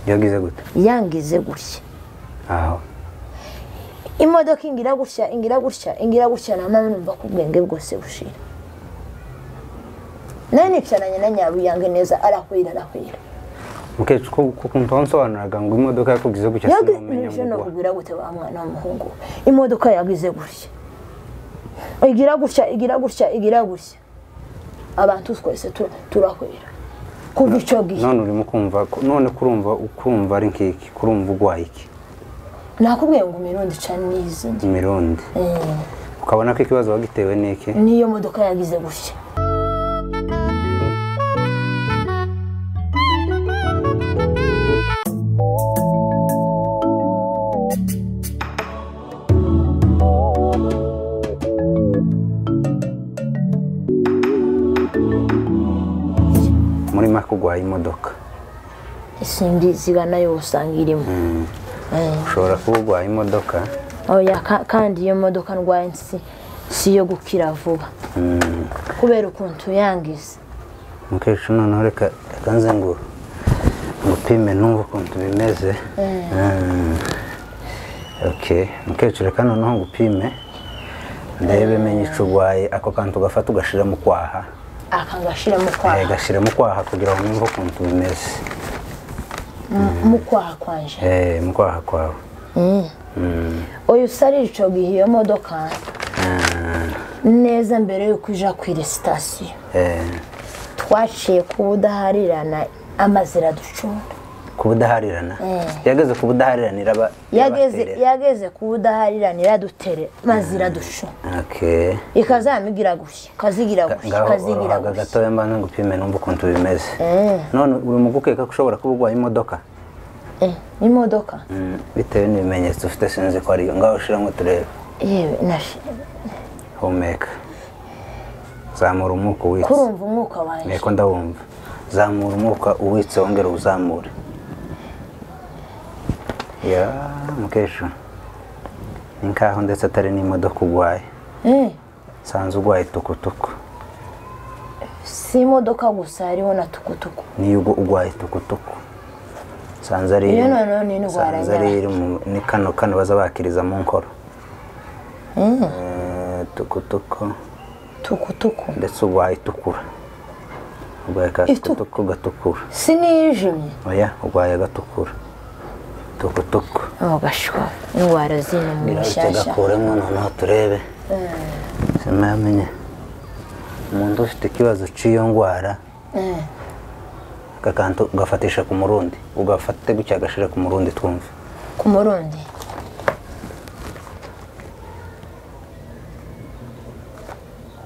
yagize gute yangize gutya aho imodoka ingira gutya ingira gutya ingira gutya na mama numva ko ubwenge bwose bushira nawe nicaranye na nyaruyange neza arahwira arahwira mukecuru ko kuko ntonsobanuraga ngo imodoka yakubwize gutya sinumenya yagize no ngo kugura gute wa mwana w'umuhungu we? imodoka yagize gutya igira gutya igira gutya igira gutya abantu twese tura- turahwira kuva icyo uwa. gihe none urimo kumva ko- none kurumva ukumva ari nk'iki kurumva ugwaye iki nakubwiye ngo mirundi ca n'izindi imirundi ukabona ko ikibazo wagitewe n'iki niyo modoka yagize gutya muri make ugwaye imodoka isindi zigana yo usanga irimo Eh. ushobora kuba ugwaye imodoka oya ka- kandi iyo modoka ndwaye si si iyo gukira vuba kubera ukuntu yangiza mukecuru noneho reka reka nze ngo ngupime numve ukuntu bimeze Mm. okay mukecuru reka noneho ngupime ndebe menye ico ugwaye ako kantu ugafata ugashira mu kwaha akangashira mu Eh, kwaha gashira mu kwaha kugira ngo numve ukuntu bimeze mu- mu kwaha kwanje Eh, mu kwaha kwawe oya usarira ico gihe iyo modoka neza mbere yuko ija kwira sitasiyo Eh, twaciye kuba udaharirana amazi iraducunda ku budaharirana yageze ku budaharirana iraba yageze irabaterera. yageze kuba udaharirana iradutere maze iraducunda okay ikazamigira gutya ikazigira gutya ngaho ikazigira orohaga gutya gatoya mbanza ngupime numve ukuntu bimeze none uri mu gukeka ko ushobora kuba ugwaye imodoka Eh, imodoka Mm, bitewe n'ibimenyetso ufite sinzi ko ariyo ngaho ushiramo turebe yewe nashi humeka zamura umwuka uwitse kurumva umwuka wanjye nteko ndawumva zamura umwuka uwitse wongere uwuzamure ya mukecuru ni nkaho ndetse atari n'imodoka ugwaye Eh, sanze ugwaye tukutuku si imodoka gusa hariho na tukutuku niyo ugu- ugwaye tukutuku sanze ari Iyo noneho ni indwara sanze ari nyabaki. iri mu- ni kano kano baza bakiriza mu nkoro Eh, tukutuku tukutuku ndetse ugwaye itukura ugwaye ka Itu- tukutuku gatukura si nijimye oya ugwaye agatukura tukutuku gashwa indwara zino mu birahita mishyashya gakuremo noneho turebe sinamenye umuntu ufite ikibazo cy'iyo ndwara Eh, aka kantu ugafatisha ku murundi ugafate gutya agashira ku murundi twumve ku murundi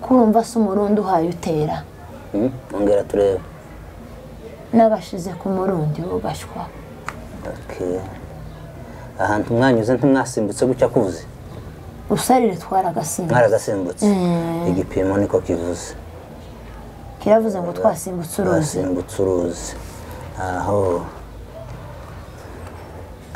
kurumva si umurundi uhaye utera ongera turebe n'agashize ku murundi wo gashwa Okay. ahantu mwanyuze ntimwasimbutse gutya kuvuze usarire twaragasimba mwaragasimbutse igipimo niko kivuze kiravuze ngo twasimbutse uruzi basimbutse uruzi aho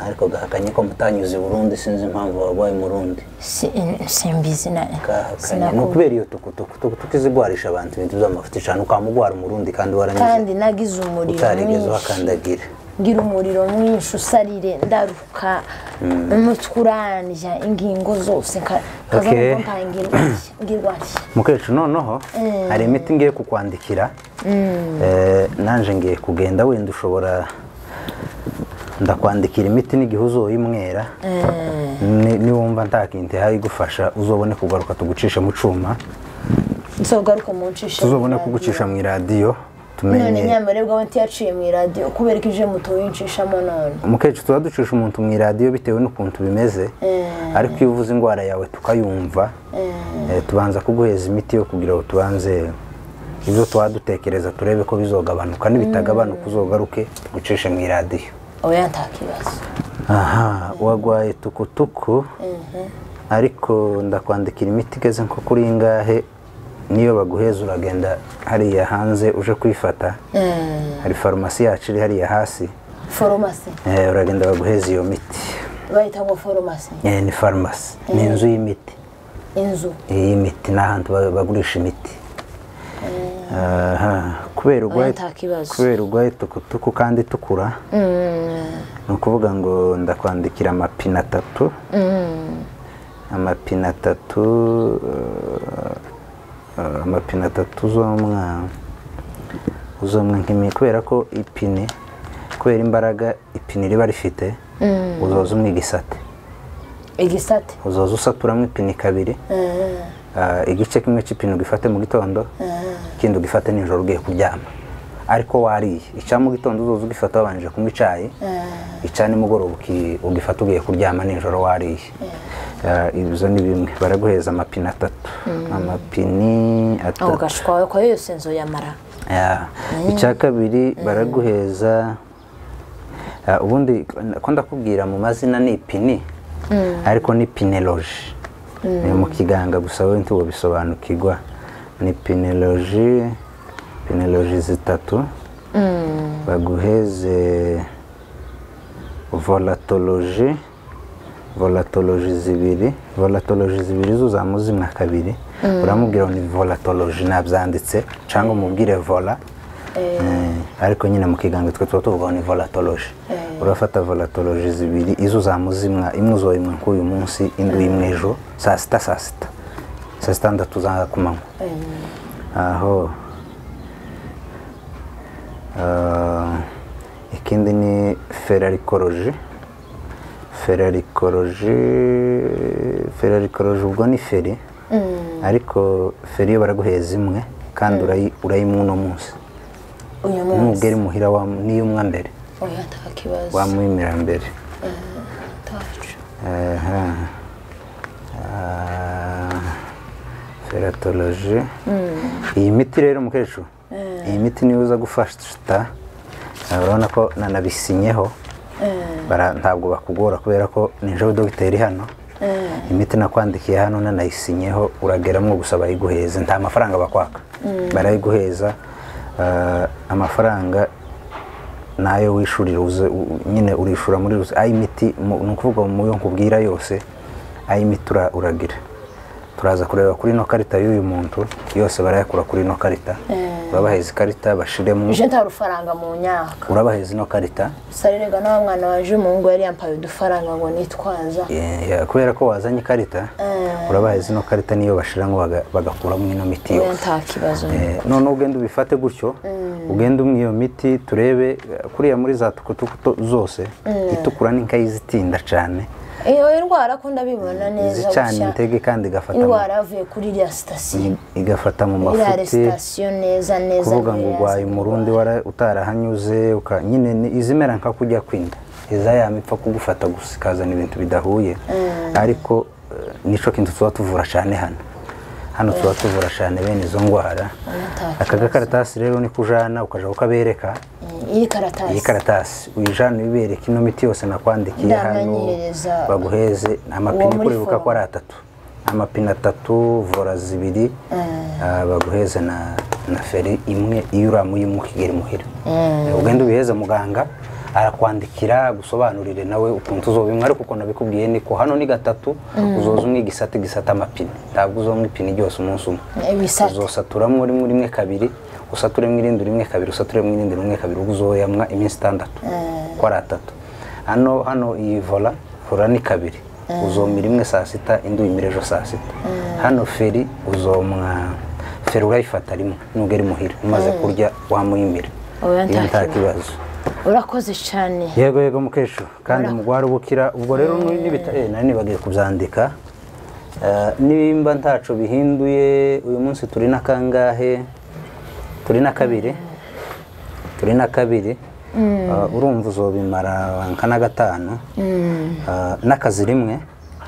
ariko gahakanye ko mutanyuze i burundi sinzi impamvu warwaye murundi si simbizi na gahakanye ni sinakubwira ukubera iyo tukutuku tukutuku izigwarisha abantu ibintu by'amafuti cyane ukamugwara umurundi kandi waranyuze kandi nagize umuriro utarigeze mwinshi uhakandagira ngira umuriro mwinshi usarire ndaruka umutwe urandya ingingo zose nka- kaza Okay. ngo mpaye ngirwa nshya, ngirwa nshya. mukecuru noneho hari imiti ngiye kukwandikira Eh, nanje ngiye kugenda wenda ushobora ndakwandikira imiti n'igihe uzoyimwera Ni- niwumva nta kintu ihari igufasha uzobone kugaruka tugucisha mu cuma nzogaruka mu ncisha tuzobone mu kugucisha mu iradiyo radiyo. none tumenye nyamara bwo ntiyaciye mu iradiyo kubera ko ije muto yincishamo none mukecuru tuba ducisha umuntu mu iradiyo bitewe n'ukuntu bimeze ariko iyo uvuze indwara yawe tukayumva eh, tubanza kuguheza imiti yo kugira ngo tubanze ibyo tuba dutekereza turebe ko bizogabanuka nibitagabanuka uzogaruke tugucishe mu iradiyo oya nta kibazo aha wagwaye tukutuku ariko ndakwandikira imiti igeze nko kuri ingahe niyo baguheza uragenda hariya hanze uje kwifata hari farumasi yacu iri hariya hasi foromasi Eh, uragenda baguheza iyo miti bayita ngo foromasi Eh, ni farumasi ni inzu y'imiti inzu iyi miti ni ahantu ba- bagurisha imiti Aha, kubera urwaye nta kibazo. kubera urwaye tukutuku kandi itukura ni ukuvuga ngo ndakwandikira amapine atatu amapine atatu eh, amapine atatu zomwa uzomwa nk'imi kubera ko ipine kubera imbaraga ipine riba rifite uzoza umwe igisate igisate uzoza usaturamo ipine kabiri Ah, igice kimwe cy'ipine ugifate mu gitondo ikindi ugifate nijoro ugiye kuryama ariko wariye icya mu gitondo uzoza ugifata wabanje kunywa icyayi icya nimugoroba uki- ugifata ugiye kuryama nijoro wariye Ah, ibyo ni bimwe baraguheza amapine atatu amapine aho atatu gashwawe kwa yose nzu yamara Yeah. icya kabiri baraguheza Ah, ubundi ko ndakubwira mu mazina ni ipini ariko ni pineloji ni mu kiganga gusa wowe ntiwobisobanukirwa ni pineloji pineloji zitatu baguheze volatoloji volatoloji zibiri volatoloji zibiri zuzamuzimwa kabiri uramubwira ngo ni volatoloji nabyanditse cyangwa umubwire vola Eh, ariko nyine mu kiganza twe tuba tuvuga ngo ni volatoloji urafata volatoloji zibiri izo uzamuzimwa imwe uzoyimwe nk'uyu munsi indi uyimwe ejo saa sita saa sita saa sita ndatu za ku manywa aho Ah, ikindi ni ferarikoroji ferarikoroji ferarikoroji ubwo ni feri ariko feri yo baraguheza imwe kandi urayi- urayimwa uno munsi uyu munsi numubwira imuhira wa- n'iyumwa mbere oya nta kibazo wamwimira mbere atacu Aha. Ah, feratoloji iyi miti rero mukecuru iyi miti niyo uza gufata Ah, urabona ko nanabisinyeho Bara- ntabwo bakugora kubera ko ninjoro dogiteri hano imiti nakwandikiye hano nanayisinyeho urageramo gusa bayiguheze nta mafaranga bakwaka barayiguheza Ah, amafaranga nayo wishurira uze u- nyine urishura muri rusi ayi miti mu- ni ukuvuga mu yo nkubwira yose ayi miti ura- uragira turaza kureba kuri ino karita y'uyu muntu yose barayakura kuri ino karita urabaheza ikarita bashiremo ije nta rufaranga mu myaka urabaheza ino karita sarerega n'aba mwana waje mu ngo yari yambaye udufaranga ngo nitwaza Eh, ya- kubera ko wazanye ikarita urabaheza ino karita niyo bashiramo baga- bagakuramo ino miti oya yose nta kibazo Eh, none ugenda ubifate gutyo ugenda umwe iyo miti turebe eh, kuriya muri za tukutuku to- zose itukura n'inkayizitinda cyane iyo indwara ko ndabibona neza izicana gushya intege kandi igafata mu- indwara yavuye kuri iriya sitasiyo igafata mu iriya mafuti sitasiyo neza neza kuvuga ngo ntiraza urwaye umurundi wara- utarahanyuze uka- nyine ni- izimera nka kujya kwinda iza yama ipfa kugufata gusa ikazana ibintu bidahuye ariko eh, nico kintu tuba tuvura cyane hano hano tuba tuvura cyane bene izo ndwara nta aka gakaratasi rero niko ujana ukajya ukabereka iyi iyi karatasi karatasi uyijana uyibereka ino miti yose nakwandikiye hano Ndamenyereza. baguheze Uwo amapine muri kurebuka ko forum. ari atatu amapine atatu vora zibiri ah, baguheze na na feri imwe iyo uramuyimwe ukigera imuhira ugenda ubiheze muganga arakwandikira gusobanurire nawe ukuntu uzobimwa ariko ukuntu abikubwiye niko hano ni gatatu uzoza umwe igisate gisate amapine ntabwo uzomwa ipine ryose umunsi umwe ibisate uzosaturamo rimwe rimwe kabiri usaturemo irindi rimwe kabiri usaturemo irindi rimwe kabiri ubwo uzoyamwa iminsi itandatu uko ari atatu hano hano iyi vola vola ni kabiri uzomira imwe saa sita indi uyimira ejo saa sita hano feri uzomwa feri urayifata rimwe nubwo iri muhira umaze kurya wamuyimira Oya, iyo nta nta kibazo. kibazo urakoze cyane yego yego mukecuru kandi umugwara ubukira ubwo rero ni- nibita eh, nari nibagiye kubyandika Eh, nimba ntaco bihinduye uyu munsi turi na kangahe turi na kabiri turi na kabiri Eh, urumva uzobimara nka na gatanu Eh, n'akazi rimwe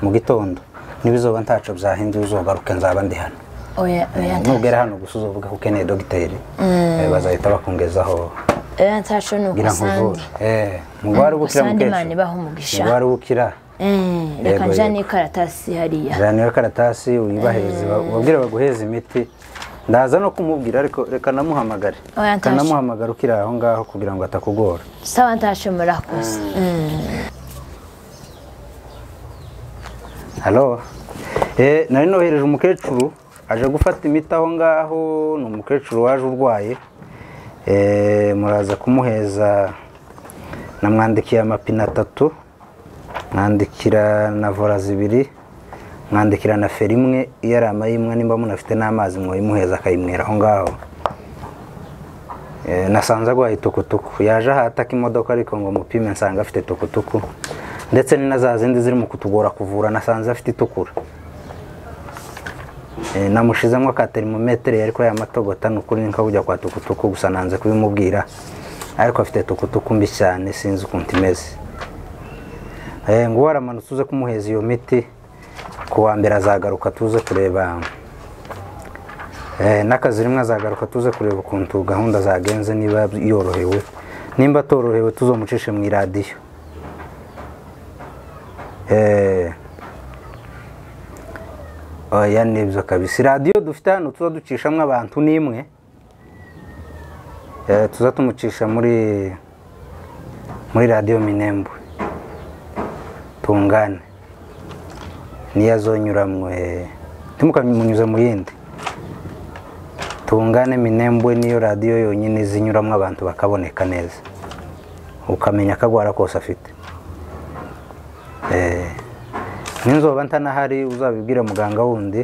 mu gitondo nibizoba ntaco byahinduye uzogaruke nzaba ndi hano oya oya nta nugera hano gusa uzovuga ko ukeneye dogiteri Eh, bazahita bakongezaho oya ntacu ni ngira ngo ukusandi uvure Eh, mugwara ubukira ukusandi imana mukecuru ibaha umugisha ubwo ubukira Eh, reka Yego, njya yego. n'ikaratasi hariya jana karatasi uyibaheze ubabwire baguheze imiti ndaza no kumubwira ariko reka namuhamagare Oya, ntaje. kanamuhamagara ukiri aho ngaho kugira ngo atakugora sawa ntacu murakoze halo Eh, nari nohereje umukecuru aje gufata imiti aho ngaho ni umukecuru waje urwaye Eh, muraza kumuheza namwandikiye amapine atatu mwandikira na vola zibiri mwandikira na feri imwe iyo ari amayimwe nimba munafite n'amazi mwayimuheza akayimwera aho ngaho Eh, nasanze agwaye tukutuku yaje aha ataka imodoka ariko ngo mupime nsanga afite tukutuku ndetse ni na za zindi ziri mu kutugora kuvura nasanze afite itukura Eh, namushizemo ka terimometere yariko yamatogota nukuri niko kujya kwa tukutuku gusa nanze kubimubwira ariko afite tukutuku mbi cyane sinzi ukuntu imeze eh ngo waramanutse uze kumuheza iyo miti ku wa mbere azagaruka tuze kureba eh n'akazi rimwe azagaruka tuze kureba ukuntu gahunda zagenze niba yorohewe nimba atorohewe tuzomucishe mu iradiyo eh oya nibyo kabisa radiyo dufite hano tuza ducishamo abantu ni imwe Eh, tuza tumucisha muri muri radiyo minembo tungane niyo azonyuramwe ntimukamunyuze mu yindi tungane minembwe niyo radiyo yonyine zinyuramo abantu bakaboneka neza ukamenya akagwara kose afite Eh, ninzoba ntanahari uzabibwire muganga wundi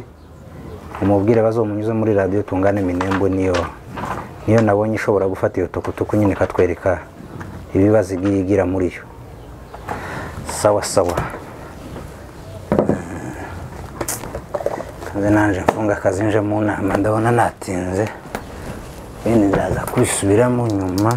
umubwire bazomunyuze muri radiyo tungane minembo niyo niyo nabonye ishobora gufata iyo tukutuku nyine ikatwereka ibibazo igiye igira muri yo sawa sawa nze nanje mfunga akazi nje mu nama ndabona natinze bene ndaza kwisubiramo nyuma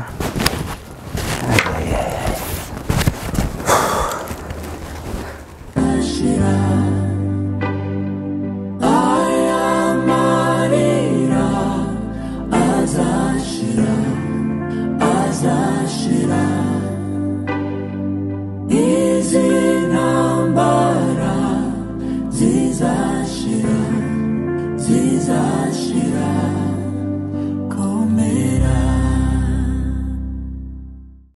zizashira zizashira